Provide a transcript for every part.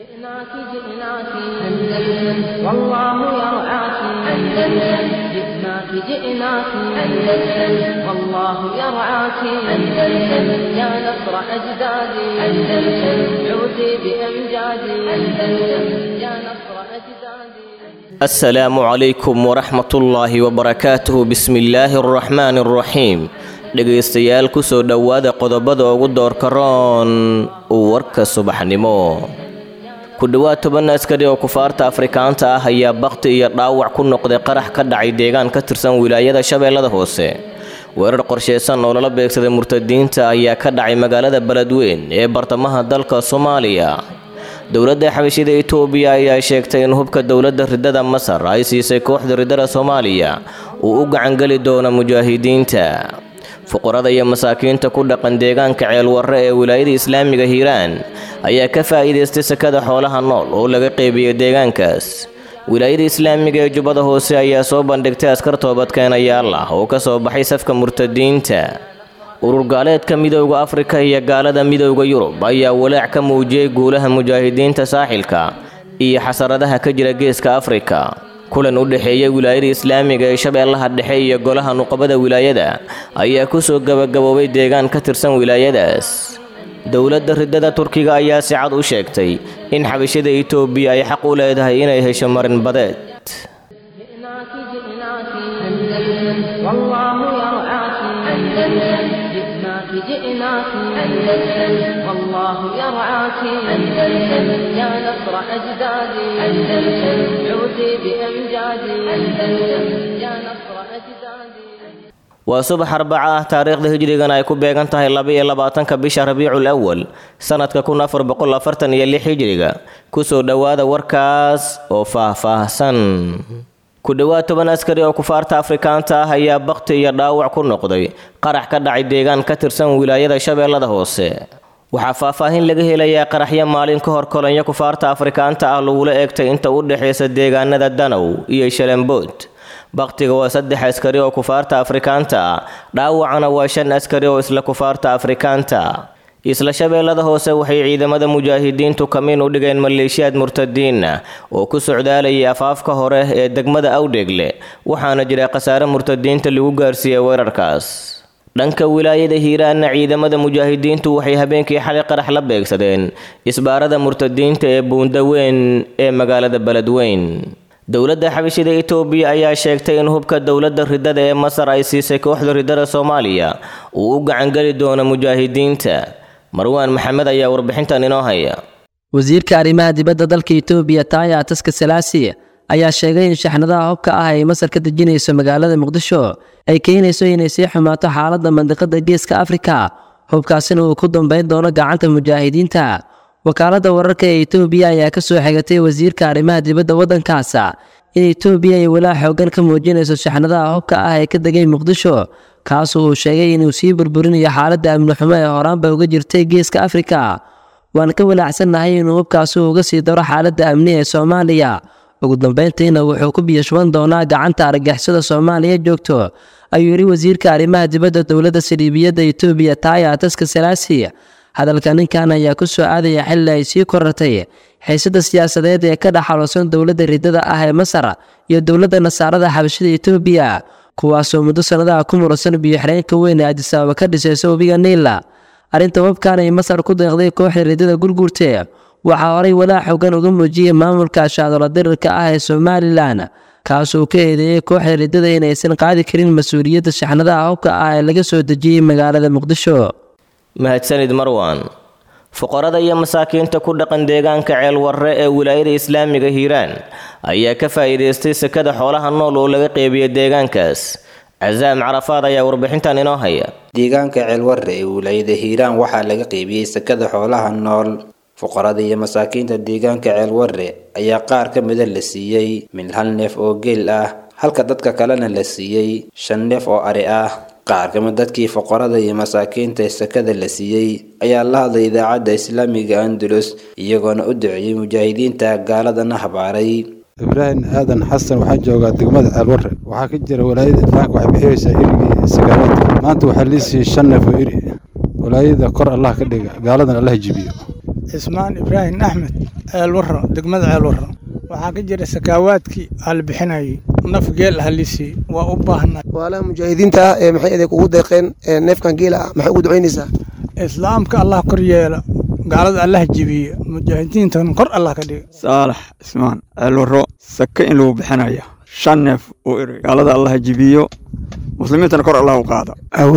جئناك جئناك أندلس والله يرعاك أندلس جئناك جئناك أندلس والله يرعاك أندلس يا نصر أجدادي أندلس عودي بأمجادي أندلس يا نصر أجدادي asalaamu calaykum waraxmatullaahi wabarakaatuhu bismillaahi araxmaani araxiim dhegaystayaal kusoo dhowaada qodobada ugu doorka roon warka subaxnimo ku dhowaad toban askari oo kufaarta afrikaanta ah ayaa bakti iyo dhaawac ku noqday qarax ka dhacay deegaan ka tirsan wilaayada shabeellada hoose weerar qorsheysan oo lala beegsaday murtadiinta ayaa ka dhacay magaalada beledweyn ee bartamaha dalka soomaaliya dowladda xabashida itoobiya ayaa sheegtay in hubka dowladda ridada masar ay siisay kooxda ridada soomaaliya uu u gacangeli doono mujaahidiinta fuqarada iyo masaakiinta ku dhaqan deegaanka ceelwarre ee wilaayada islaamiga hiiraan ayaa ka faa'iidaystay sakada xoolaha nool oo laga qeybiyey deegaankaas wilaayada islaamiga ee jubbada hoose ayaa soo bandhigtay askar toobadkeenayaal ah oo ka soo baxay safka murtadiinta urur gaaleedka midowda afrika iyo gaalada midowda yurub ayaa walaac ka muujiyey guulaha mujaahidiinta saaxilka iyo xasaradaha ka jira geeska afrika kulan u dhexeeya wilaayada islaamiga ee shabeellaha dhexe iyo golaha nuqabada wilaayada ayaa kusoo gabagaboobay deegaan ka tirsan wilaayadaas dowladda ridada turkiga ayaa si cad u sheegtay in xabashada itoobiya ay xaq u leedahay inay hesho marin badeed جئناك جئناك أندلس والله يرعاك أندلس جئناك جئناك أندلس والله يرعاك أندلس يا نصر أجدادي أندلس عودي بأمجادي أندلس يا نصر أجدادي waa subax arbaca ah taariikhda hijrigan ay ku beegan tahay laba-iyo labaatanka bisha rabiicul awal sanadka kun afar boqol afartan iyo lix hijriga kusoo dhowaada warkaas oo faah-faahsan ku dhowaad toban askari oo kufaarta afrikaanta ah ayaa bakti iyo dhaawac ku noqday qarax ka dhacay deegaan ka tirsan wilaayada shabeellada hoose waxaa faahfaahin laga helayaa qaraxyo maalin ka hor kolonyo kufaarta afrikaanta ah lagula eegtay inta u dhexaysa deegaanada danow iyo shalembood baktiga waa saddex askari oo kufaarta afrikaanta ah dhaawacana waa shan askari oo isla kufaarta afrikaanta isla shabeellada hoose waxay ciidamada mujaahidiintu kamiin u dhigeen maleeshiyaad murtadiin ah oo ku socdaalayay afaafka hore ee degmada awdheegle waxaana jira khasaare murtadiinta lagu gaarsiiyey weerarkaas dhanka wilaayada hiiraanna ciidamada mujaahidiintu waxay habeenkii xalay qarax la beegsadeen isbaarada murtadiinta ee buundaweyn ee magaalada beledweyn dowladda xabashida itoobiya ayaa sheegtay in hubka dowladda ridada ee masar ay siisay kooxda ridada soomaaliya uu u gacangeli doono mujaahidiinta marwaan maxamed ayaa warbixintan inoo haya wasiirka arrimaha dibadda dalka itoobiya taaya ataska salaasi ayaa sheegay in shaxnadaha hubka ah ay masar ka dejinayso magaalada muqdisho ay keenayso inay sii xumaato xaaladda mandiqada geeska afrika hubkaasina uu ku dambayn doono gacanta mujaahidiinta wakaaladda wararka ee itoobiya ayaa ka soo xigatay wasiirka arrimaha dibadda waddankaas in itoobiya ay walaa xoogan ka muujinayso shaxnadaha hubka ah ee ka degay muqdisho kaasu uu sheegay inuu sii burburinayo xaaladda amni xumo ee horaanba uga jirtay geeska afrika waan ka walaacsannahay inuu hubkaasi uga sii daro xaaladda amni ee soomaaliya ugu dambayntiina wuxuu ku biyashuban doonaa gacanta argagixisada soomaaliya joogto ayuu yidhi wasiirka arrimaha dibadda dowladda saliibiyadda itoobiya taaya ataska salaasi hadalka ninkan ayaa ku soo aadaya xilli ay sii korartay xiisada siyaasadeed ee ka dhaxaloosan dowladda ridada ah ee masar iyo dowladda nasaarada xabashida itoobiya kuwaasoo muddo sannadaha ku muransan biyo-xireenka weyn ee adisabaaba ka dhisaysa webiga niila arrinta hubkan ay masar ku deeqday kooxda ridada gurguurte waxaa horay walaa xoogan uga muujiyey maamulka shaadolo dirirka ah ee somalilan kaasuu ka eedeeyey kooxda ridada inaysan qaadi karin mas-uuliyadda shaxnadaha hubka ah ee laga soo dejiyey magaalada muqdisho mahadsanid marwan fuqarada iyo masaakiinta ku dhaqan deegaanka ceelwarre ee wilaayada islaamiga hiiraan ayaa ka faa'iidaystay sakada xoolaha nool oo laga qeybiyey deegaankaas casaam carafaad ayaa warbixintan inoo haya deegaanka ceelwarre ee wilaayada hiiraan waxaa laga qeybiyey sakada xoolaha nool fuqarada iyo masaakiinta deegaanka ceelwarre ayaa qaar ka mida la siiyey min hal neef oo geel ah halka dadka kalena la siiyey shan neef oo ari ah qaar kamid dadkii fuqarada iyo masaakiinta ee sakada la siiyey ayaa la hadlay idaacadda islaamiga andalus iyagoona u duceeyey mujaahidiinta gaaladana habaaray ibraahim aadan xasan waxaa joogaa degmada ceelwarre waxaa ka jira walaayada islaamka waxay bixiyeysaa irigii sagaalaadka maanta waxaa lii siiyey shan neef oo iri walaayada kor allah ka dhiga gaaladan allah jibiyo cismaan ibraahim axmed ceelwarro degmada ceelwarro waxaa ka jira sakaawaadkii aa la bixinayay naf geel ah lisii waa u baahnay waalaha mujaahidiinta ah ee maxay idin kugu deeqeen neefkan geela ah maxay ugu ducaynaysaa islaamka allah kor yeela gaalada allah jebiye mujaahidiintan kor allah ka dhiga saalax cismaan ceelwarro sake in lagu bixinaya shan neef oo eray gaalada allah jebiyo muslimiintana kor allah u qaada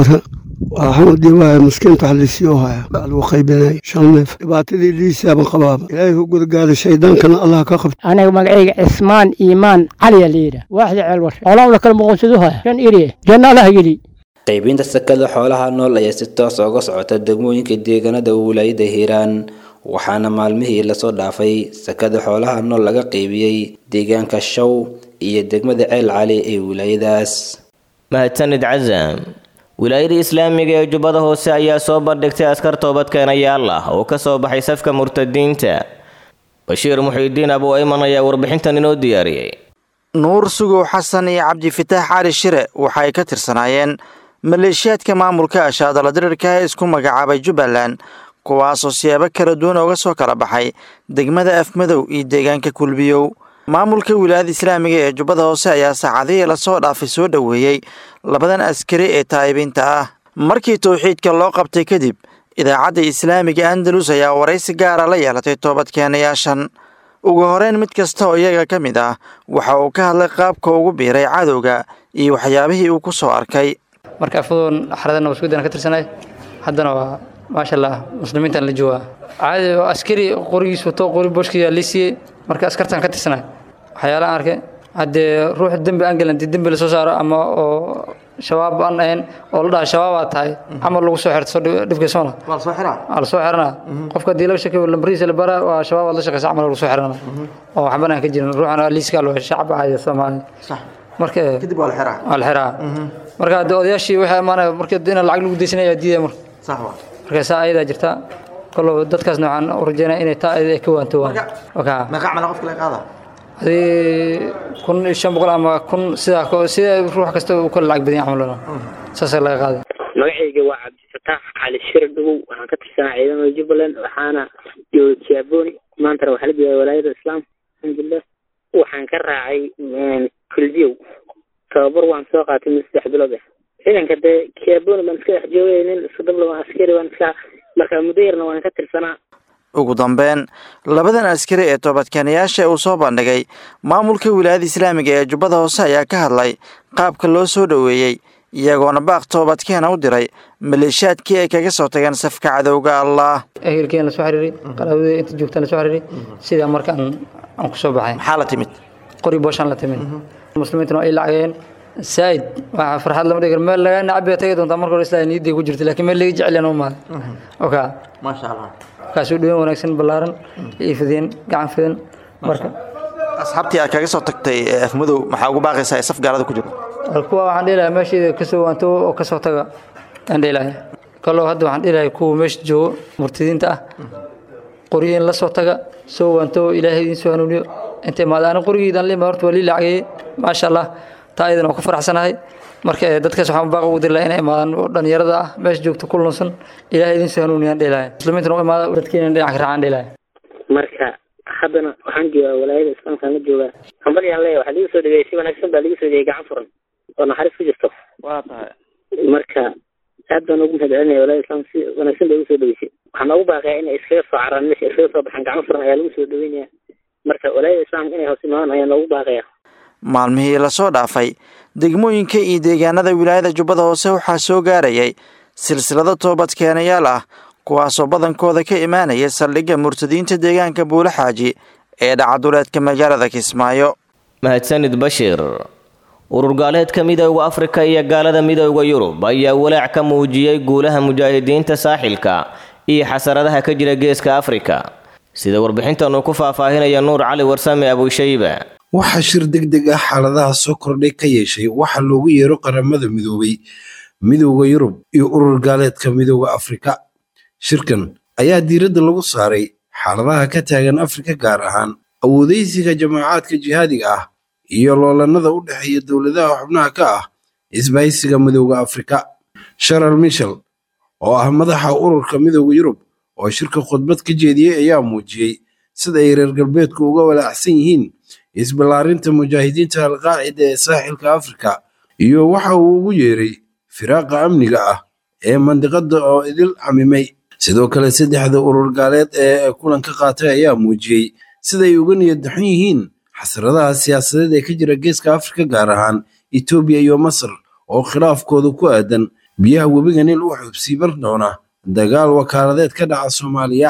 waxaan dhibaaya miskiinta wax liisiyo haya lagu qaybinay shan neef dhibaatadii liisaaban qabaaba ilaahay u gudagaada shaydaankana allah ka qabta aniga magacayga cismaan iimaan caliya layidha waaxda ceelwar xoolahuna kala muqoonsadu haya shan iriye janna allah geli qaybinta sakada xoolaha nool ayaa si toos uga socota degmooyinka deegaanada wilaayada hiiraan waxaana maalmihii lasoo dhaafay sakada xoolaha nool laga qaybiyey deegaanka show iyo degmada ceel cali ee wilaayadaas mahadsanid casam wilaayada islaamiga ee jubbada hoose ayaa soo bandhigtay askar toobadkeenayaal ah oo ka soo baxay safka murtadiinta bashiir muxiidiin abu ayman ayaa warbixintan inoo diyaariyey nuur sugow xasan iyo cabdifitaax cali shire waxay ka tirsanaayeen maleeshiyaadka maamulka ashaadala dirirka ee isku magacaabay jubbaland kuwaasoo siyaabo kala duwan ooga soo kala baxay degmada afmadow iyo deegaanka kulbiyow maamulka wilaayada islaamiga ee jubbada hoose ayaa saacadihii lasoo dhaafay soo dhoweeyey labadan askari ee taa'ibiinta ah markii towxiidka loo qabtay kadib idaacadda islaamiga andalus ayaa waraysi gaara la yeelatay toobadkeenayaashan ugu horeyn mid kasta oo iyaga ka mid ah waxa uu ka hadlay qaabka ugu biiray cadowga iyo waxyaabihii uu ku soo arkay marka afadoon xaradana waskudan ka tirsanay haddana waa maasha allah muslimiintan la joogaa caadi oo askari qorigiis wato qori booshkiyaa lii siiyey marka askartan ka tirsanay waxyaalahan arkay haddee ruux dembi aan gelin dembi lasoo saaro ama oo shabaab aan ahayn oo la dhaha shabaabaa tahay camal lagu soo xirto dhibkiisona waa lasoo xiranaa qofka haddii laga shakiyo lambarihiisa la baraa waa shabaabaad la shaqeysa camal lagu soo xiranaa oo waxban aan ka jirin ruuxana liiskaa loo shacab caadi soomaali marka kadib waa la xiraa waa la xiraa marka haddii odayaashii waxay amaanaya marka in lacag lagu deysanaya diidaya marka marka saa ayadaa jirta kolo dadkaasna waxaan u rajeynaya inay taa ayada ka waanto adii kun iyo shan boqol ama kun sidaa sida ruux kasta uu kala lacag badan camal saasa laga qaaday magacayga waa cabdifataax cali shir dhugow waxaan ka tirsanaa ciidamada jubbaland waxaana jooga jaaboni maantana waxaa la joogaa walaayada islaamka alxamdulilah waxaan ka raacay kulbiyow tababar waan soo qaatay mid saddex bilood ah ciidanka dee jaaboni baan iska dhex joogay nin sodobla askari baan iska marka muddo yarna waan ka tirsanaa ugu dambeyn labadan askari ee toobadkeenayaasha uu soo bandhigay maamulka wilaayada islaamiga ee jubbada hoose ayaa ka hadlay qaabka loo soo dhoweeyey iyagoona baaq toobadkeena u diray maleeshiyaadkii ay kaga soo tageen safka cadowga allah ehelkeen lasoo xiriiray qaraabadii inta joogtaan lasoo xiriiray sidaa marka aan aan ku soo baxay maxaa la timid qori booshaan la timid muslimiintuna ay lacageen saa'id waxaa farxad lama dhigar meel laga nacab bay tagi doontaa marka hore islaa niyadday ku jirta laakiin meel laga jecel yana u maaday oka maasha allah kaasuu dhaweyn wanaagsan ballaaran iyo fideen gacan fidan marka asxaabtii aad kaga soo tagtay afmadow maxaa ugu baaqaysaa ee saf gaalada ku jiro kuwa waxaan dhihi lahaa meesheeda kasoo waanto oo kasoo taga aan dhihi lahaa kaloo hadda waxaan dhihi lahaa kuwa meesha joogo murtidiinta ah qoryihiin la soo taga soo waanto ilaahay idiin soo hanuuniyo intay maadaana qorigiidan lima horta waa lii lacageeyey maasha allah taa iyadan waa ku faraxsanahay marka dadkaas waxaan baaq ugu diri lahaa inay imaadaan oo dhalinyarada ah meesha joogta ku lunsan ilaahay idiin soo hanuuniyaan dhihi lahaa muslimiintana u imaada dadkiina dhinac ka raacaan dhihi lahaa marka haddana waxaan joogaa walaayada islaamkaan la joogaa hambalyaan leeya waxaa ligu soo dhaweeyey si wanaagsan baa ligu soo dhaweeyey gacan furan oo naxariis ku jirto waa tahay marka aad baan ugu mahadcelinaya walaayada islaamka si wanaagsan bay ugu soo dhaweysay waxaan noogu baaqayaa inay iskaga soo caraan meesha iskaga soo baxaan gacmo furan ayaa lagu soo dhaweynaya marka walaayada islaamka inay hoos imaadaan ayaa noogu baaqaya maalmihii lasoo dhaafay degmooyinka iyo deegaanada wilaayada jubbada hoose waxaa soo gaarayay silsilado toobadkeenayaal ah kuwaasoo badankooda ka imaanaya saldhigga murtadiinta deegaanka buule xaaji ee dhacaduleedka magaalada kismaayo mahadsanid bashiir urur gaaleedka midowda afrika iyo gaalada midowda yurub ayaa walaac ka muujiyey guulaha mujaahidiinta saaxilka iyo xasaradaha ka jira geeska afrika sida warbixintan uu ku faahfaahinaya nuur cali warsame abushayba waxaa shir deg deg ah xaaladaha soo kordhay ka yeeshay waxa loogu yeero qaramada midoobay midowda yurub iyo urur gaaleedka midowda afrika shirkan ayaa diiradda lagu saaray xaaladaha ka taagan afrika gaar ahaan awoodaysiga jamaacaadka jihaadiga ah iyo loolanada u dhexeeya dowladaha xubnaha ka ah isbahaysiga midowda afrika sharal michel oo ah madaxa ururka midowda yurub oo shirka khudbad ka jeediyey ayaa muujiyey sida ay reer galbeedku uga walaacsan yihiin isballaarinta mujaahidiinta alqaacida ee saaxilka afrika iyo waxa uu ugu yeeray firaaqa amniga ah ee mandiqada oo idil camimay sidoo kale saddexda urur gaaleed ee kulanka qaatay ayaa muujiyey siday uga niyad daxan yihiin xasradaha siyaasadeed ee ka jira geeska afrika gaar ahaan etoobiya iyo masar oo khilaafkooda ku aadan biyaha webiga nil u xubsiiban doona dagaal wakaaladeed ka dhaca soomaaliya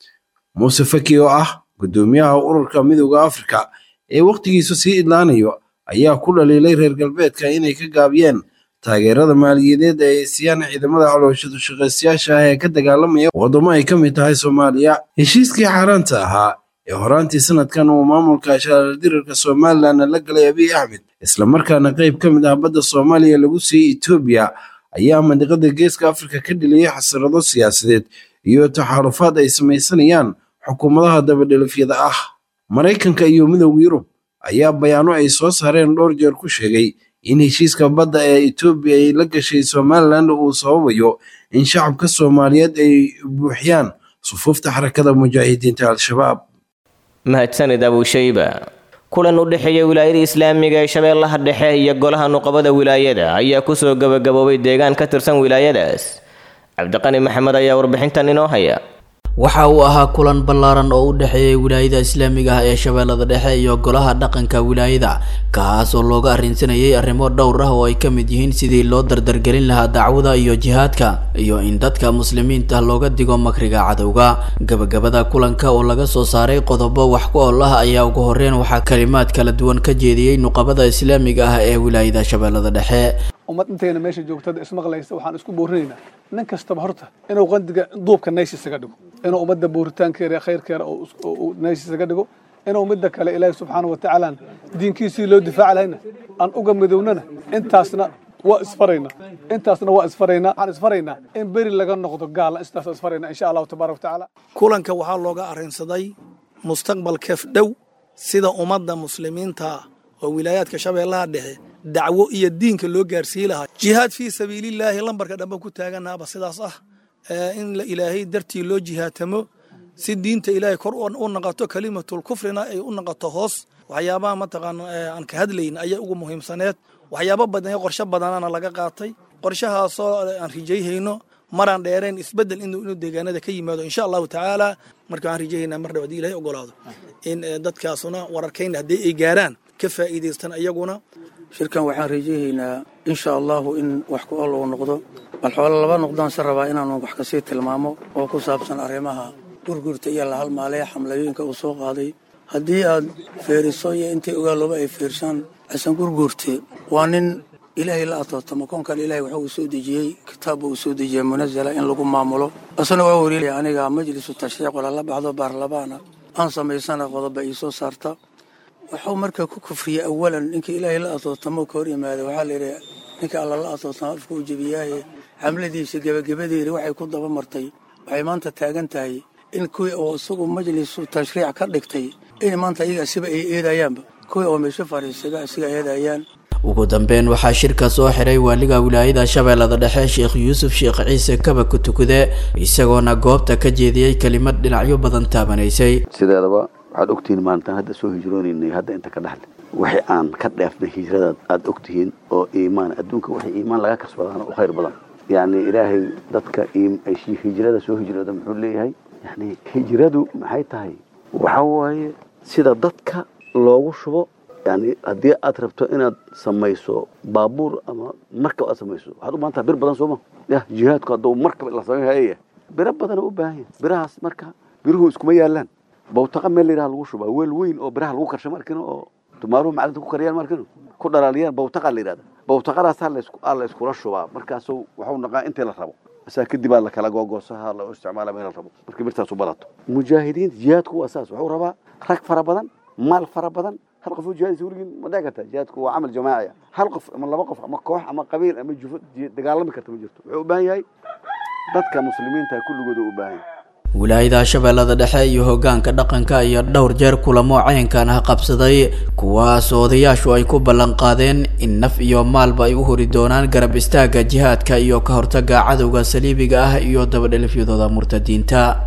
muuse faki oo ah guddoomiyaha ururka midooda afrika ee wakhtigiisu sii idlaanayo ayaa ku dhaliilay reer galbeedka inay ka gaabiyeen taageerada maaliyadeed ee ay siiyaan ciidamada calooshadu shaqaystayaasha ah ee ka dagaalamaya waddamo ay ka mid tahay soomaaliya heshiiskii xaaraanta ahaa ee horaantii sanadkan uu maamulka shaardirarka somalilan la galay abiy axmed islamarkaana qayb ka mid ah badda soomaaliya lagu siiyey etoobiya ayaa mandiqada geeska afrika ka dhiliyay xasarado siyaasadeed iyo taxaarufaad ay samaysanayaan xukuumadaha dabadhelifyada ah maraykanka iyo midowda yurub ayaa bayaano ay soo saareen dhowr jeer ku sheegay in heshiiska badda ee etoobiya ay la gashay somalilan uu sababayo in shacabka soomaaliyeed ay buuxiyaan sufuufta xarakada mujaahidiinta al-shabaab mahadsanid abushayba kulan u dhexeeya wilaayada islaamiga ee shabeellaha dhexe iyo golaha nuqabada wilaayada ayaa kusoo gabagaboobay deegaan ka tirsan wilaayadaas cabdiqani maxamed ayaa warbixintan inoo haya waxa uu ahaa kulan ballaaran oo u dhexeeyay wilaayada islaamiga ah ee shabeellada dhexe iyo golaha dhaqanka wilaayada kaas oo looga arrinsanayay arrimo dhowr ah oo ay ka mid yihiin sidii loo dardargelin lahaa dacwada iyo jihaadka iyo in dadka muslimiinta looga digo makriga cadowga gabagabada kulanka oo laga soo saaray qodobo wax ku ool ah ayaa ugu horreyn waxaa kalimaad kala duwan ka jeediyey nuqabada islaamiga ah ee wilaayada shabeellada dhexe ummad intayna meesha joogtada ismaqlaysa waxaan isku boorinaynaa nin kastaba horta inuu qandiga duubka naysh isaga dhigo inuu ummadda booritaankeeda khayrkeeda naysh isaga dhigo inuu midda kale ilaahi subxaana watacaala diinkiisii loo difaaci lahayna aan uga midownana intaasna waa isfaraynaa intaasna waa isfaraynaa waxaan isfaraynaa in beri laga noqdo gaala intaas isfaraynaa insha allahu tabaaraka watacaala kulanka waxaa looga arrinsaday mustaqbalkeef dhow sida ummadda muslimiinta oo wilaayaadka shabeellaha dhexe dacwo iyo diinka loo gaarsii lahaa jihaad fii sabiilillaahi lambarka dhambe ku taaganaaba sidaas ah in ilaahay dartii loo jihaatamo si diinta ilaahay kor u naqato kalimatul kufrina ay u naqato hoos waxyaabaha mataqaan aan ka hadlayn ayaa ugu muhiimsaneed waxyaabo badan qorshe badanana laga qaatay qorshahaasoo aan rijayhayno maraan dheerayn isbedel inuu deegaanada ka yimaado insha allahu tacaala marka aan rijahaynaa mar dhab hadii ilahay ogolaado in dadkaasuna wararkayna haddii ay gaaraan ka faa'iidaystaan iyaguna shirkan waxaan rajahaynaa insha allahu in wax ku ol uu noqdo bal xoolo laba noqdaan se rabaa inaanu wax kasii tilmaamo oo ku saabsan arrimaha gurgurta iyo lahalmaalee xamlayooyinka uu soo qaaday haddii aad feeriso iyo intay ogaalooba ay fiirshaan xasan gurgurte waa nin ilaahay la atootamo koonkan ilahay waxa uu soo dejiyey kitaabba uu soo dejiyey munazala in lagu maamulo asna waa wariilaya aniga majlisu tashriic walala baxdo baarlamaana aan samaysana qodoba ii soo saarta waxuu marka ku kufriyey awalan ninka ilaahay la atootamo ka hor yimaada waxaa layidhi ninka alla la atootamo afka u jebiyaaye xamladiisa gebagabadeeda waxay ku daba martay waxay maanta taagan tahay in kuwii oo isagu majlisu tashriic ka dhigtay in maanta iyaga asiba ay eedayaanba kuwii oo meesho fariisaba asiga eedayaan ugu dambeyn waxaa shirka soo xiray waaliga wilaayada shabeellada dhexe sheekh yuusuf sheekh ciise kaba ku tukude isagoona goobta ka jeediyey kelimad dhinacyo badan taabanaysay sideedaba waxaad ogtihiin maalintaan hadda soo hijroonaynay hadda inta ka dhexle wixii aan ka dheefnay hijradaad aada ogtihiin oo iimaan adduunka wixii iimaan laga kasbadaana u khayr badan yacni ilaahay dadka hijrada soo hijrooda muxuu leeyahay yani hijradu maxay tahay waxa waaye sida dadka loogu shubo yani haddii aad rabto inaad samayso baabuur ama markab aad samayso waxaad u baahan taha bir badan sooma ya jihaadku hadduu markab la samayhaya biro badan u baahan yahay birahaas marka biruhu iskuma yaalaan bawtaqa meel layidhaha lagu shubaa weel weyn oo biraha lagu karsha markino oo tumaaruhu macdinta ku kariyaan markino ku dhalaaliyaan bawtaqa la yidhahda bawtaqadaasaa la iskula shubaa markaasuu waxuu naqaa intii la rabo asaa kadib aa lakala googoosaha la isticmaala meel la rabo markii birtaasu badato mujaahidiinta jihaadku waa saas wuxuu rabaa rag fara badan maal fara badan hal qof oo jihaadisa weligiin ma dhici karta jihaadku waa camal jamaaciya hal qof ama laba qof ama koox ama qabiil ama jufo dagaalami karta ma jirto wuxuu u baahan yahay dadka muslimiinta kulligooda u baahan yahay wilaayada shabeellada dhexe iyo hoggaanka dhaqanka iyo dhowr jeer kulamo cayankan ah qabsaday kuwaas odayaashu ay ku ballan qaadeen in naf iyo maalba ay u hori doonaan garab istaagga jihaadka iyo ka hortagga cadowga saliibiga ah iyo dabadhelifyadooda murtadiinta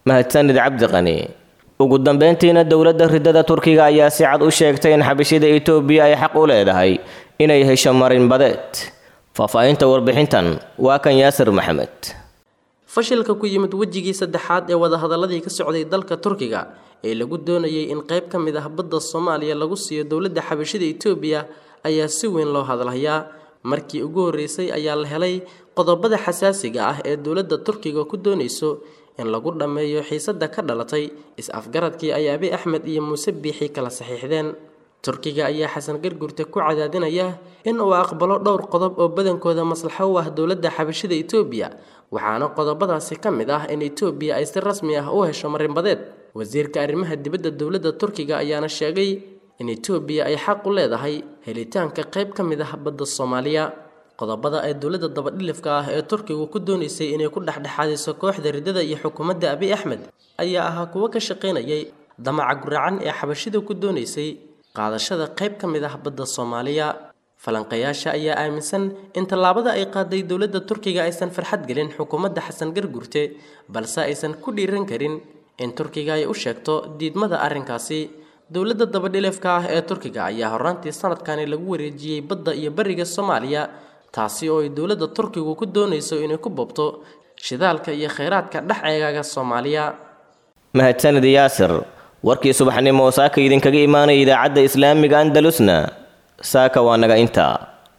mahadsanid cabdiqani ugu dambeyntiina dowladda ridada turkiga ayaa si cad u sheegtay in xabashida itoobiya ay xaq u leedahay inay hesho marinbadeed faahfaahinta warbixintan waa kan yaasir maxamed fashilka ku yimid wejigii saddexaad ee wadahadaladii ka socday dalka turkiga ee lagu doonayay in qayb ka mid ah badda soomaaliya lagu siiyo dowladda xabashida itoobiya ayaa si weyn loo hadalhayaa markii ugu horreysay ayaa la helay qodobada xasaasiga ah ee dowladda turkiga ku doonayso in lagu dhammeeyo xiisadda ka dhalatay is-afgaradkii ay abi axmed iyo muuse biixi kala saxiixdeen turkiga ayaa xasan gargurte ku cadaadinaya in uu aqbalo dhowr qodob oo badankooda maslaxo u ah dowladda xabashida itoobiya waxaana qodobadaasi ka mid ah in itoobiya ay si rasmi ah u hesho marinbadeed wasiirka arrimaha dibadda dowladda turkiga ayaana sheegay in itoobiya ay xaq u leedahay helitaanka qayb ka mid ah badda soomaaliya qodobada ay dowladda dabadhilifka ah ee turkigu ku doonaysay inay ku dhexdhexaadiso kooxda riddada iyo xukuumadda abi axmed ayaa ahaa kuwo ka shaqaynayay damaca guracan ee xabashida ku doonaysay qaadashada qayb ka mid ah badda soomaaliya falanqayaasha ayaa aaminsan in tallaabada ay qaaday dowladda turkiga aysan farxad gelin xukuumadda xasan gargurte balse aysan ku dhiiran karin in turkiga ay u sheegto diidmada arrinkaasi dowladda dabadhilifka ah ee turkiga ayaa horraantii sanadkani lagu wareejiyey badda iyo bariga soomaaliya taasi oo ay dowladda turkigu ku doonayso inay ku boobto shidaalka iyo khayraadka dhex eegaaga soomaaliya mahadsanid yaasir warkii subaxnimo oo saaka idinkaga imaanaya idaacadda islaamiga andalusna saaka waa naga intaa